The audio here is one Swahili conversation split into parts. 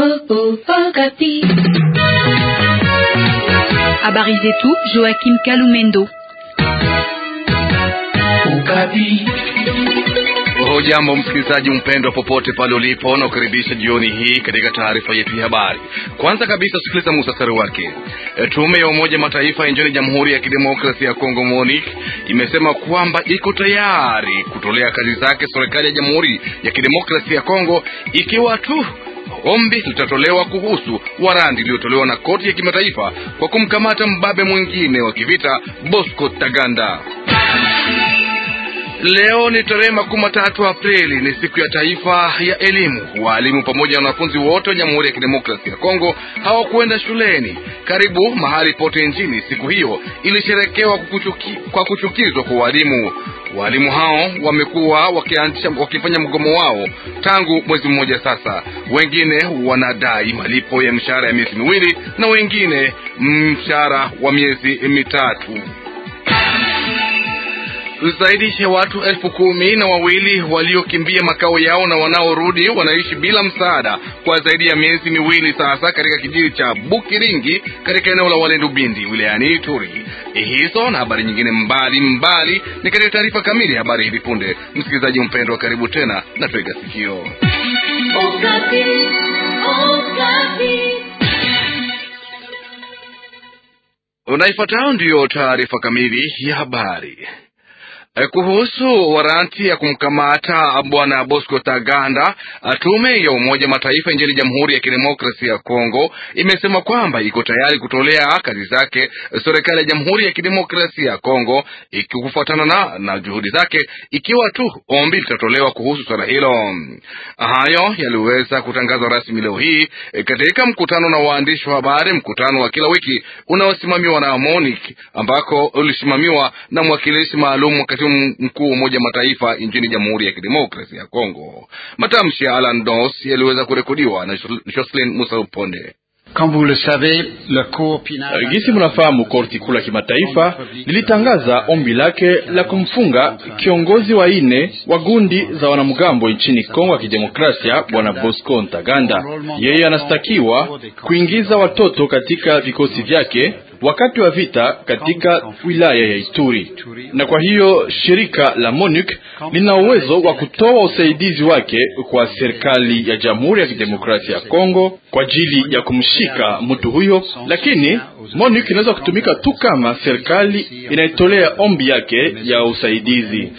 Habari zetu Joachim Kalumendo. Hujambo msikilizaji mpendwa, popote pale ulipo, na kukaribisha jioni hii katika taarifa yetu ya habari. Kwanza kabisa, sikiliza muhtasari wake. Tume ya Umoja Mataifa nchini Jamhuri ya Kidemokrasia ya Kongo MONUC imesema kwamba iko tayari kutolea kazi zake serikali ya Jamhuri ya Kidemokrasia ya Kongo ikiwa tu ombi litatolewa kuhusu warandi iliyotolewa na koti ya kimataifa kwa kumkamata mbabe mwingine wa kivita Bosco Taganda. Leo ni tarehe makumi matatu Aprili, ni siku ya taifa ya elimu. Waalimu pamoja na wanafunzi wote wa Jamhuri ya Kidemokrasia ya Kongo hawakuenda shuleni. Karibu mahali pote nchini, siku hiyo ilisherekewa kuchuki, kwa kuchukizwa kwa walimu. Waalimu hao wamekuwa wakifanya mgomo wao tangu mwezi mmoja sasa. Wengine wanadai malipo ya mshahara ya miezi miwili na wengine mshahara wa miezi mitatu. Zaidi ya watu elfu kumi na wawili waliokimbia makao yao na wanaorudi wanaishi bila msaada kwa zaidi ya miezi miwili sasa katika kijiji cha Bukiringi katika eneo la Walendu Bindi wilayani Ituri. Hizo na habari nyingine mbali mbali ni katika taarifa kamili ya habari hivi punde. Msikilizaji mpendwa, karibu tena na twega sikio. Unaifuatayo ndiyo taarifa kamili ya habari. Kuhusu waranti ya kumkamata bwana Bosco Taganda, tume ya Umoja Mataifa nchini Jamhuri ya Kidemokrasia ya Kongo imesema kwamba iko tayari kutolea kazi zake serikali ya Jamhuri ya Kidemokrasia ya Kongo ikikufuatana na, na juhudi zake ikiwa tu ombi litatolewa kuhusu swala hilo. Hayo yaliweza kutangazwa rasmi leo hii katika mkutano na waandishi wa habari, mkutano wa kila wiki unaosimamiwa na MONUC ambako ulisimamiwa na mwakilishi maalum mkuu wa Umoja Mataifa nchini Jamhuri ya Kidemokrasia ya Kongo. Matamshi ya Alan Dos yaliweza kurekodiwa na Jocelyn Musa Uponde. Gisi mnafahamu, korti kuu la kimataifa lilitangaza ombi lake la kumfunga kiongozi wa ine wa gundi za wanamgambo nchini Kongo ya Kidemokrasia, bwana Bosco Ntaganda. Yeye anastakiwa kuingiza watoto katika vikosi vyake wakati wa vita katika wilaya ya Ituri, na kwa hiyo shirika la MONUC lina uwezo wa kutoa usaidizi wake kwa serikali ya Jamhuri ya Kidemokrasia ya Kongo kwa ajili ya kumshika mtu huyo, lakini MONUC inaweza kutumika tu kama serikali inaitolea ombi yake ya usaidizi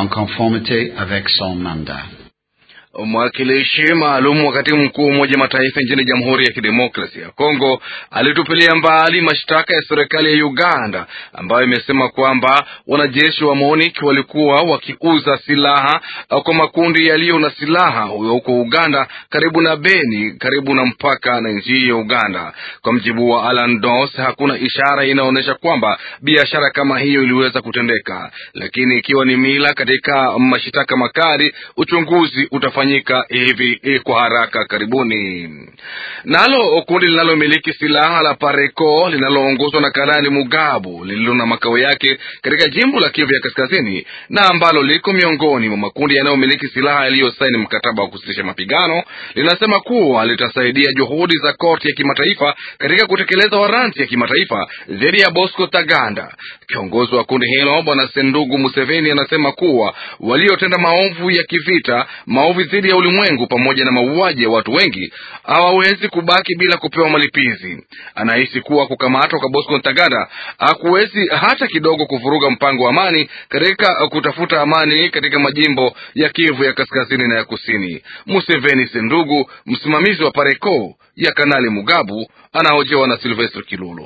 Mwakilishi maalum wa katibu mkuu wa Umoja Mataifa nchini Jamhuri ya Kidemokrasia ya Kongo alitupilia mbali mashtaka ya serikali ya Uganda ambayo imesema kwamba wanajeshi wa MONUC walikuwa wakiuza silaha kwa makundi yaliyo na silaha huko Uganda, karibu na Beni, karibu na mpaka na nchi ya Uganda. Kwa mjibu wa Alan Doss, hakuna ishara inaonyesha kwamba biashara kama hiyo iliweza kutendeka, lakini ikiwa ni mila katika mashtaka makali, uchunguzi utafanyika hivi kwa haraka karibuni. Nalo kundi linalomiliki silaha la Pareco linaloongozwa na Kanali Mugabu lililo na makao yake katika jimbo la Kivu ya Kaskazini na ambalo liko miongoni mwa makundi yanayomiliki silaha yaliyosaini mkataba wa kusitisha mapigano linasema kuwa litasaidia juhudi za korti ya kimataifa katika kutekeleza waranti ya kimataifa dhidi ya Bosco Taganda. Kiongozi wa kundi hilo Bwana Sendugu Museveni anasema kuwa waliotenda maovu ya kivita, maovu dhidi ya ulimwengu pamoja na mauaji ya watu wengi hawawezi kubaki bila kupewa malipizi. Anahisi kuwa kukamatwa kwa Bosco Ntaganda hakuwezi hata kidogo kuvuruga mpango wa amani katika kutafuta amani katika majimbo ya Kivu ya kaskazini na ya kusini. Museveni Sendugu, msimamizi wa Pareco ya Kanali Mugabu, anahojewa na Silvestre Kilulu.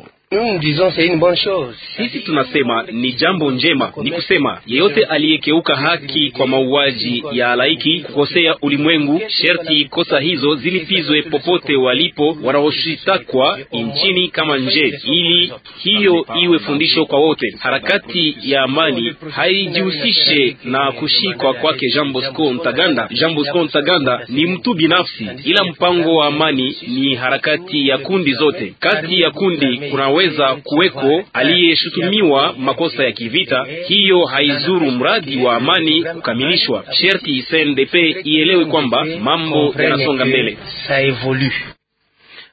Sisi tunasema ni jambo njema, ni kusema yeyote aliyekeuka haki kwa mauaji ya halaiki, kukosea ulimwengu, sherti kosa hizo zilipizwe popote walipo wanaoshitakwa nchini kama nje, ili hiyo iwe fundisho kwa wote. Harakati ya amani haijihusishe na kushikwa kwake Jean Bosco Ntaganda. Jean Bosco Ntaganda ni mtu binafsi, ila mpango wa amani ni harakati ya kundi zote. Kati ya kundi kunaweza kuweko aliyeshutumiwa makosa ya kivita, hiyo haizuru mradi wa amani kukamilishwa. Sherti CNDP ielewe kwamba mambo yanasonga mbele.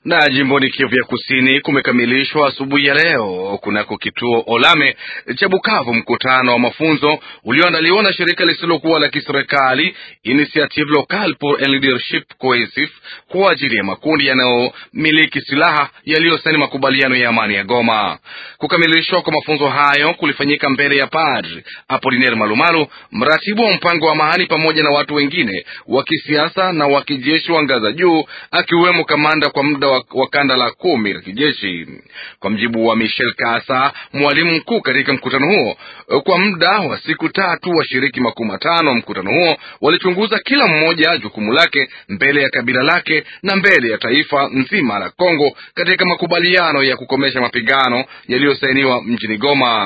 Na jimboni Kivu ya Kusini kumekamilishwa asubuhi ya leo kunako kituo Olame cha Bukavu mkutano wa mafunzo ulioandaliwa na shirika lisilokuwa la kiserikali Initiative Locale pour un Leadership Cohesif kwa ajili ya makundi yanayomiliki silaha yaliyosaini makubaliano ya amani ya Goma. Kukamilishwa kwa mafunzo hayo kulifanyika mbele ya Padri Apolinaire Malumalu, mratibu wa mpango wa amani, pamoja na watu wengine wa kisiasa na wa kijeshi wa ngaza juu, akiwemo kamanda kwa muda wa, wa kanda la kumi la kijeshi. Kwa mjibu wa Michel Kasa, mwalimu mkuu katika mkutano huo, kwa muda wa siku tatu washiriki makumi matano wa mkutano huo walichunguza kila mmoja jukumu lake mbele ya kabila lake na mbele ya taifa nzima la Kongo katika makubaliano ya kukomesha mapigano yaliyosainiwa mjini Goma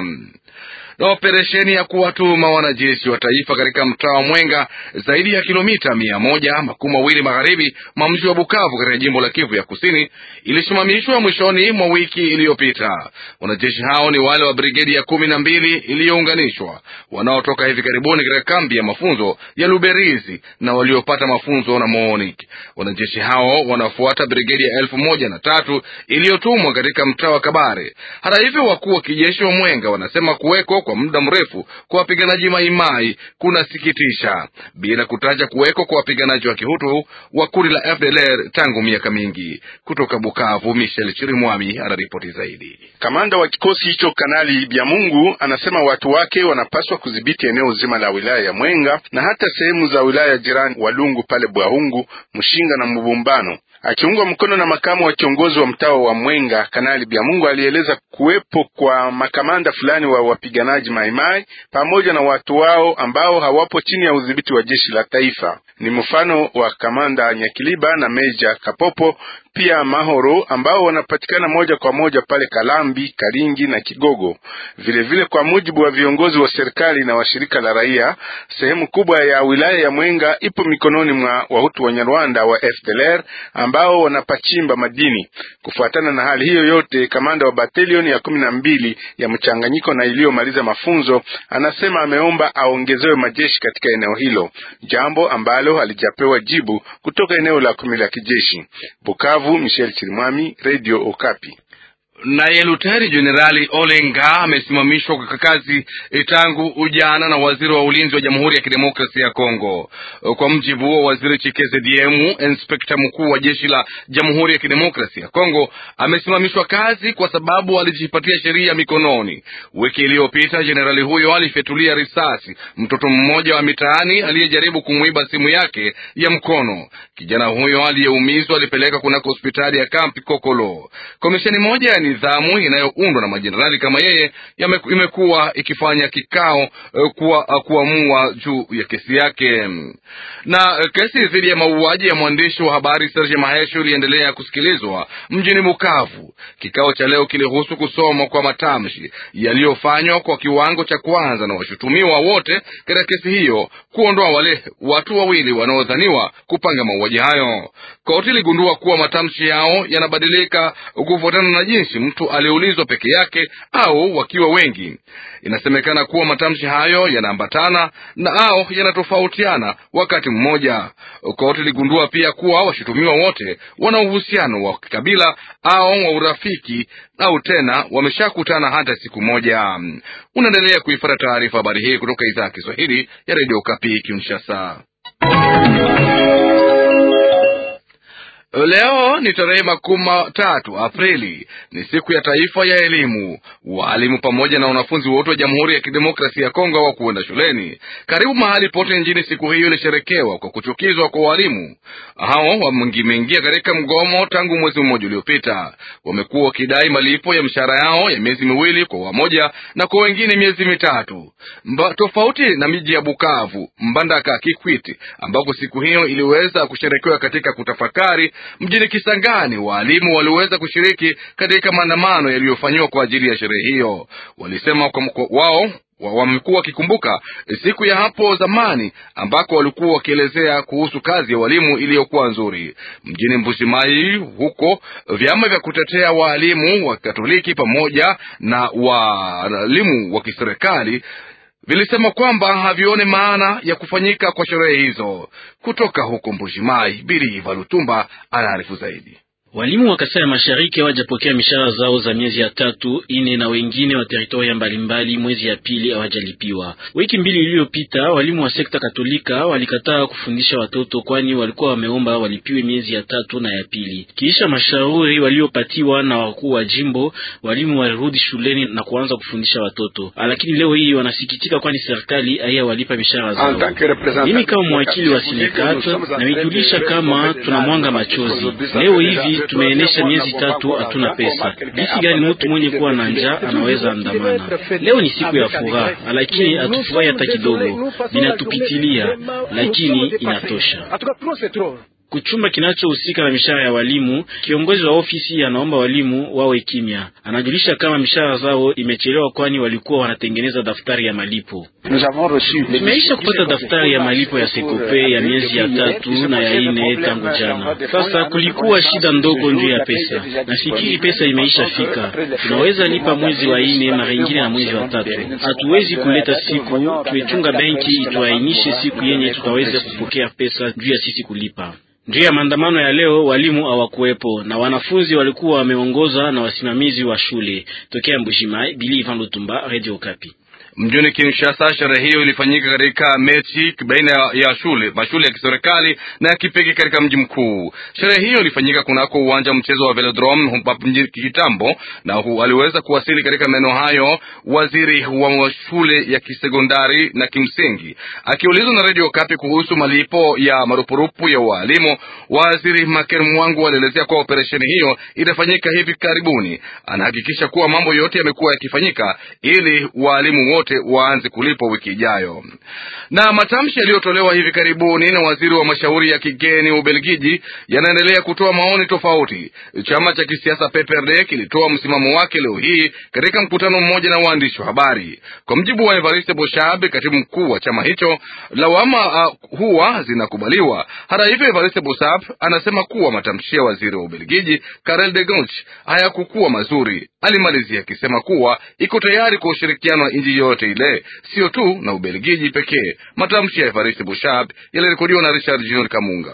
na operesheni ya kuwatuma wanajeshi wa taifa katika mtaa wa Mwenga zaidi ya kilomita mia moja makumi mawili magharibi mwa mji wa Bukavu katika jimbo la Kivu ya Kusini ilisimamishwa mwishoni mwa wiki iliyopita. Wanajeshi hao ni wale wa brigedi ya kumi na mbili iliyounganishwa wanaotoka hivi karibuni katika kambi ya mafunzo ya Luberizi na waliopata mafunzo na MONUC. Wanajeshi hao wanafuata brigedi ya elfu moja na tatu iliyotumwa katika mtaa wa Kabare. Hata hivyo, wakuu wa kijeshi wa Mwenga wanasema kuweko kwa muda mrefu kwa wapiganaji Maimai kunasikitisha, bila kutaja kuweko kwa wapiganaji wa Kihutu wa kundi la FDLR tangu miaka mingi. Kutoka Bukavu, Michel Chirimwami anaripoti zaidi. Kamanda wa kikosi hicho Kanali Byamungu anasema watu wake wanapaswa kudhibiti eneo zima la wilaya ya Mwenga na hata sehemu za wilaya jirani Walungu pale Bwahungu, Mshinga na Mubumbano. Akiungwa mkono na makamu wa kiongozi wa mtaa wa Mwenga, Kanali Byamungu alieleza kuwepo kwa makamanda fulani wa wapiganaji Maimai pamoja na watu wao ambao hawapo chini ya udhibiti wa jeshi la taifa. Ni mfano wa kamanda Nyakiliba na Meja Kapopo pia Mahoro ambao wanapatikana moja kwa moja pale Kalambi, Karingi na Kigogo. Vilevile vile, kwa mujibu wa viongozi wa serikali na washirika la raia, sehemu kubwa ya wilaya ya Mwenga ipo mikononi mwa wahutu wa Nyarwanda wa FDLR ambao wanapachimba madini. Kufuatana na hali hiyo yote, kamanda wa batalioni ya kumi na mbili ya mchanganyiko na iliyomaliza mafunzo anasema ameomba aongezewe majeshi katika eneo hilo, jambo ambalo halijapewa jibu kutoka eneo la kumi la kijeshi. Bukavu, Michel Chirimwami, Radio Okapi. Naye Luteri Jenerali Olenga amesimamishwa kwa kazi tangu ujana na waziri wa ulinzi wa Jamhuri ya Kidemokrasia ya Kongo. Kwa mjibu wa waziri Chikeze Diemu, inspekta mkuu wa jeshi la Jamhuri ya Kidemokrasia ya Kongo amesimamishwa kazi kwa sababu alijipatia sheria mikononi. Wiki iliyopita jenerali huyo alifyatulia risasi mtoto mmoja wa mitaani aliyejaribu kumwiba simu yake ya mkono. Kijana huyo aliyeumizwa alipeleka kunako hospitali ya kampi Kokolo. Komisheni moja ya nidhamu inayoundwa na majenerali kama yeye imekuwa ikifanya kikao kuwa, kuamua juu ya kesi yake. Na kesi dhidi ya mauaji ya mwandishi wa habari Serge Mahesho iliendelea kusikilizwa mjini Bukavu. Kikao cha leo kilihusu kusomwa kwa matamshi yaliyofanywa kwa kiwango cha kwanza na washutumiwa wote katika kesi hiyo, kuondoa wale watu wawili wanaodhaniwa kupanga mauaji hayo. Koti iligundua kuwa matamshi yao yanabadilika kufuatana na jinsi mtu aliyeulizwa peke yake au wakiwa wengi. Inasemekana kuwa matamshi hayo yanaambatana na au yanatofautiana wakati mmoja. Koti iligundua pia kuwa washutumiwa wote wana uhusiano wa kikabila au wa urafiki au tena wameshakutana hata siku moja. Unaendelea kuifuata taarifa habari hii kutoka idhaa ya Kiswahili ya redio Kapi Kinshasa. Leo ni tarehe makumi tatu Aprili, ni siku ya taifa ya elimu. Waalimu pamoja na wanafunzi wote wa Jamhuri ya Kidemokrasia ya Kongo wa kuenda shuleni karibu mahali pote nchini. Siku hiyo ilisherekewa kwa kuchukizwa kwa walimu hao. Wameingia katika mgomo tangu mwezi mmoja uliopita. Wamekuwa wakidai malipo ya mishahara yao ya miezi miwili kwa wamoja na kwa wengine miezi mitatu Mba, tofauti na miji ya Bukavu, Mbandaka, Kikwiti ambako siku hiyo iliweza kusherekewa katika kutafakari Mjini Kisangani waalimu waliweza kushiriki katika maandamano yaliyofanyiwa kwa ajili ya sherehe hiyo. Walisema kwa wao wamekuwa wakikumbuka siku ya hapo zamani ambako walikuwa wakielezea kuhusu kazi ya walimu iliyokuwa nzuri. Mjini Mbushimai huko, vyama vya kutetea waalimu wa Katoliki pamoja na waalimu wa kiserikali vilisema kwamba havione maana ya kufanyika kwa sherehe hizo. Kutoka huko Mbushimai, Biri Valutumba anaarifu zaidi. Walimu wa Kasai ya Mashariki hawajapokea mishahara zao za miezi ya tatu ine, na wengine wa teritoria mbalimbali mwezi ya pili hawajalipiwa. Wiki mbili iliyopita, walimu wa sekta Katolika walikataa kufundisha watoto, kwani walikuwa wameomba walipiwe miezi ya tatu na ya pili. Kisha mashauri waliopatiwa na wakuu wa jimbo, walimu walirudi shuleni na kuanza kufundisha watoto, lakini leo hii wanasikitika, kwani serikali haiyawalipa mishahara zao. Mimi kama mwakili wa sindikata namejulisha kama tunamwanga machozi leo hivi tumeenesha miezi tatu hatuna pesa. Jinsi gani mtu mwenye kuwa na njaa anaweza andamana? Leo ni siku ya furaha, lakini hatufurahi hata kidogo, binatupitilia, lakini inatosha. Kuchumba kinachohusika na mishahara ya walimu, kiongozi wa ofisi anaomba walimu wawe kimya. Anajulisha kama mishahara zao imechelewa, kwani walikuwa wanatengeneza daftari ya malipo. Tumeisha kupata daftari ya malipo ya sekope ya miezi ya tatu na ya ine tangu jana. Sasa kulikuwa shida ndogo njuu ya pesa, nafikiri pesa imeisha fika. Tunaweza lipa mwezi wa ine mara ingine na mwezi wa tatu. Hatuwezi kuleta siku tumechunga benki ituainishe siku yenye tutaweza kupokea pesa juu ya sisi kulipa. Juu ya maandamano ya leo walimu hawakuwepo na wanafunzi walikuwa wameongoza na wasimamizi wa shule. Tokea Mbushimai, Bili Ivan Lutumba, Radio Okapi. Mjini Kinshasa, sherehe hiyo ilifanyika katika mechi baina ya shule mashule ya kiserikali na ya kipekee katika mji mkuu. Sherehe hiyo ilifanyika kunako uwanja wa mchezo wa Velodrome mjini kitambo, na hu, aliweza kuwasili katika maeneo hayo waziri wa shule ya kisekondari na kimsingi. Akiulizwa na Radio Kapi kuhusu malipo ya marupurupu ya walimu, waziri Maker Mwangu alielezea kuwa operesheni hiyo itafanyika hivi karibuni. Anahakikisha kuwa mambo yote yamekuwa yakifanyika ili walimu wote waanze kulipwa wiki ijayo. Na matamshi yaliyotolewa hivi karibuni na waziri wa mashauri ya kigeni wa Ubelgiji yanaendelea kutoa maoni tofauti. Chama cha kisiasa PPRD kilitoa msimamo wake leo hii katika mkutano mmoja na waandishi wa habari. Kwa mjibu wa Evariste Boshab, katibu mkuu wa chama hicho, lawama uh, huwa zinakubaliwa. Hata hivyo, Evariste Boshab anasema kuwa matamshi ya waziri wa Ubelgiji Karel de Gucht hayakukuwa mazuri. Alimalizia akisema kuwa iko tayari kwa ushirikiano wa nchi yote ile, sio tu na Ubelgiji pekee. Matamshi ya Evariste Boshab yalirekodiwa na Richard Junior Kamunga.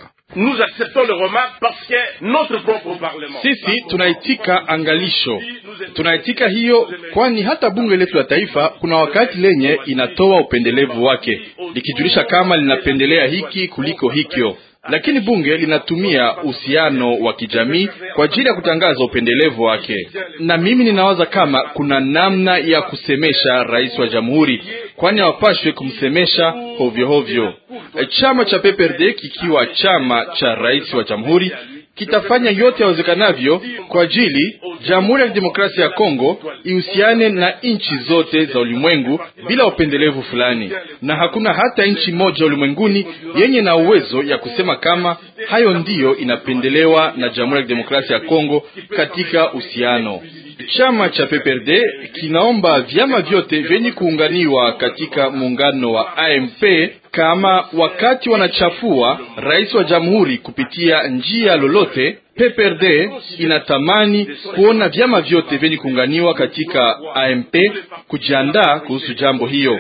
Sisi tunaitika angalisho, tunaitika hiyo, kwani hata bunge letu la taifa kuna wakati lenye inatoa upendelevu wake likijulisha kama linapendelea hiki kuliko hikyo lakini bunge linatumia uhusiano wa kijamii kwa ajili ya kutangaza upendelevu wake, na mimi ninawaza kama kuna namna ya kusemesha rais wa jamhuri, kwani hawapashwe kumsemesha hovyo hovyo. Chama cha PPRD kikiwa chama cha rais wa jamhuri kitafanya yote yawezekanavyo kwa ajili Jamhuri ya Kidemokrasia ya Kongo ihusiane na nchi zote za ulimwengu bila upendelevu fulani, na hakuna hata nchi moja ulimwenguni yenye na uwezo ya kusema kama hayo ndiyo inapendelewa na Jamhuri ya Kidemokrasia ya Kongo katika uhusiano. Chama cha PPRD kinaomba vyama vyote vyenye kuunganiwa katika muungano wa AMP kama wakati wanachafua rais wa jamhuri kupitia njia lolote, PPRD inatamani kuona vyama vyote vyenye kuunganiwa katika AMP kujiandaa kuhusu jambo hiyo.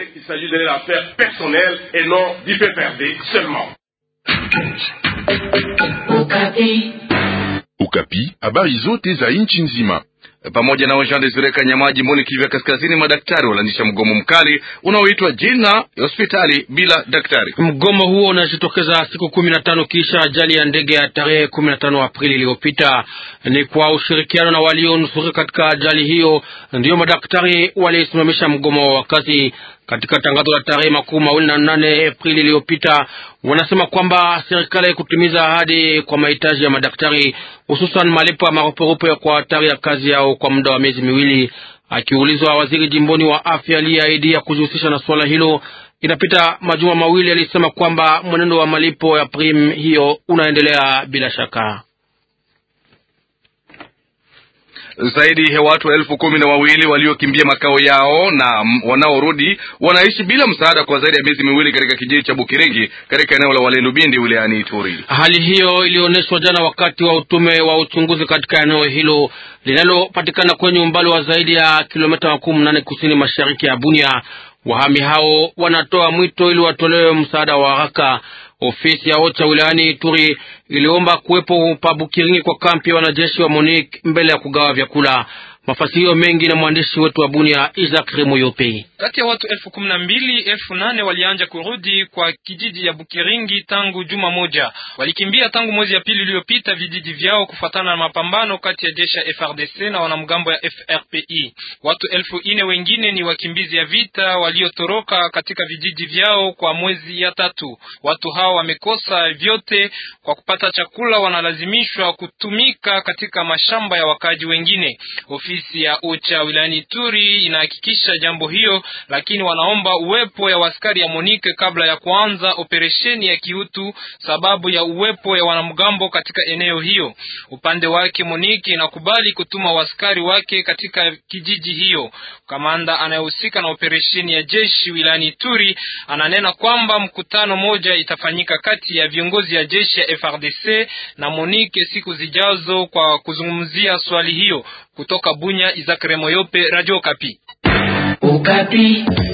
Ukapi, habari zote za nchi nzima pamoja na Jean Desire Kanyama jimboni Kivu ya Kaskazini, madaktari walianzisha mgomo mkali unaoitwa jina hospitali bila daktari. Mgomo huo unajitokeza siku kumi na tano kisha ajali ya ndege ya tarehe kumi na tano Aprili iliyopita. Ni kwa ushirikiano na walionusurika katika ajali hiyo ndiyo madaktari walisimamisha mgomo wa kazi. Katika tangazo la tarehe makumi mawili na nane Aprili iliyopita, wanasema kwamba serikali haikutimiza ahadi kwa mahitaji ya madaktari, hususan malipo ya marupurupu kwa hatari ya kazi yao kwa muda wa miezi miwili. Akiulizwa, waziri jimboni wa afya aliyeahidi ya kujihusisha na suala hilo inapita majuma mawili, alisema kwamba mwenendo wa malipo ya prim hiyo unaendelea bila shaka. Zaidi ya watu elfu kumi na wawili waliokimbia makao yao na wanaorudi wanaishi bila msaada kwa zaidi ya miezi miwili katika kijiji cha Bukiringi katika eneo la Walendu Bindi wilayani Ituri. Hali hiyo ilionyeshwa jana wakati wa utume wa uchunguzi katika eneo hilo linalopatikana kwenye umbali wa zaidi ya kilomita makumi nane kusini mashariki ya Bunia. Wahami hao wanatoa mwito ili watolewe msaada wa haraka. Ofisi ya OCHA wilayani Ituri iliomba kuwepo pa Bukiringi kwa kampi ya wanajeshi wa MONUC mbele ya kugawa vyakula. Mafasirio mengi na mwandishi wetu wa Bunia Isaac Remoyope. Kati ya watu elfu kumi na mbili elfu nane walianja kurudi kwa kijiji ya Bukiringi tangu juma moja. Walikimbia tangu mwezi ya pili iliyopita vijiji vyao kufuatana na mapambano kati ya jeshi ya FRDC na wanamgambo ya FRPI. Watu elfu ine wengine ni wakimbizi ya vita waliotoroka katika vijiji vyao kwa mwezi ya tatu. Watu hao wamekosa vyote kwa kupata chakula, wanalazimishwa kutumika katika mashamba ya wakaji wengine. Ofisi ya OCHA wilayani Ituri inahakikisha jambo hiyo, lakini wanaomba uwepo ya waskari ya Monike kabla ya kuanza operesheni ya kiutu, sababu ya uwepo ya wanamgambo katika eneo hiyo. Upande wake Monike inakubali kutuma waskari wake katika kijiji hiyo. Kamanda anayehusika na operesheni ya jeshi wilayani Ituri ananena kwamba mkutano moja itafanyika kati ya viongozi ya jeshi ya FRDC na Monike siku zijazo kwa kuzungumzia swali hiyo. Kutoka Bunya, Isaac Remoyope, Radio Kapi. Okapi.